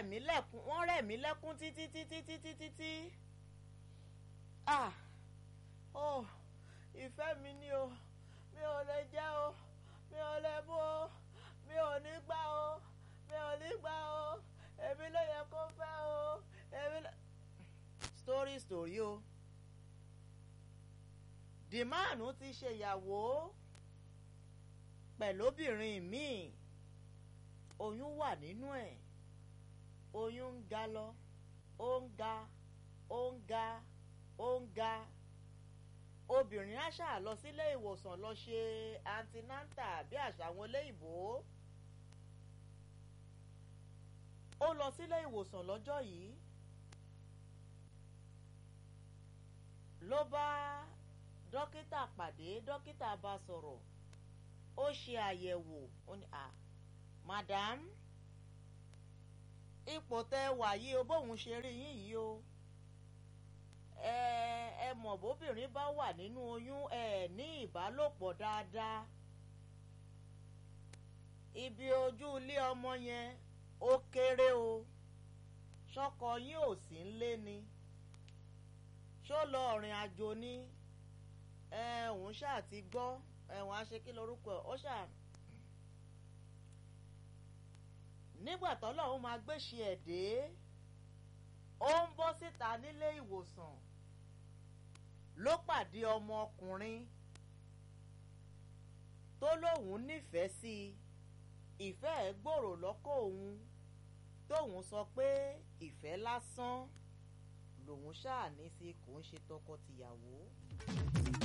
rẹ̀ mí lẹ́kún wọ́n rẹ̀ mí lẹ́kún títí títí títí títí ah oh ìfẹ́ mi ni o mi ò lè jẹ́ o mi ò lè mú o mi ò ní gbà o mi ò ní gbà o èmi ló yẹ kó fẹ́ o èmi ló. story story o dìmáànù ti ṣèyàwó pẹ̀lú obìnrin míì oyún wà nínú ẹ̀ oyún ń ga lọ ó ń ga ó ń ga ó ń ga obìnrin á ṣáà lọ sílé ìwòsàn lọ ṣe antinanta bí àṣà àwọn olóyìnbó ó lọ sílé ìwòsàn lọ́jọ́ yìí ló bá dókítà pàdé dókítà bá sọ̀rọ̀ ó ṣe àyẹ̀wò ó ní à madam ipò tẹ wà yìí o bóun ṣe rí yín yìí o ẹ ẹ mọ̀ bóbìnrin bá wà nínú oyún ẹ ní ìbálòpọ̀ dáadáa ibi ojú ilé ọmọ yẹn ó kéré o ṣọkọ yín ò sí ń lé ni ṣó lọ ọ̀rìn àjò ni ẹ òun ṣáà ti gbọ́ ẹ̀wọ̀n á ṣe kí lorúkọ ẹ̀ ó ṣáà nígbà tọ́lọ́run máa gbéṣe ẹ̀ dé ó ń bọ́ síta nílé ìwòsàn ló pàdé ọmọkùnrin tó lóun nífẹ̀ẹ́ sí i ìfẹ́ ẹ̀ gbòòrò lọ́kọ̀ òun tóun sọ pé ìfẹ́ lásán lòun ṣáà ní sí kò ń ṣe tọkọ-tìyàwó.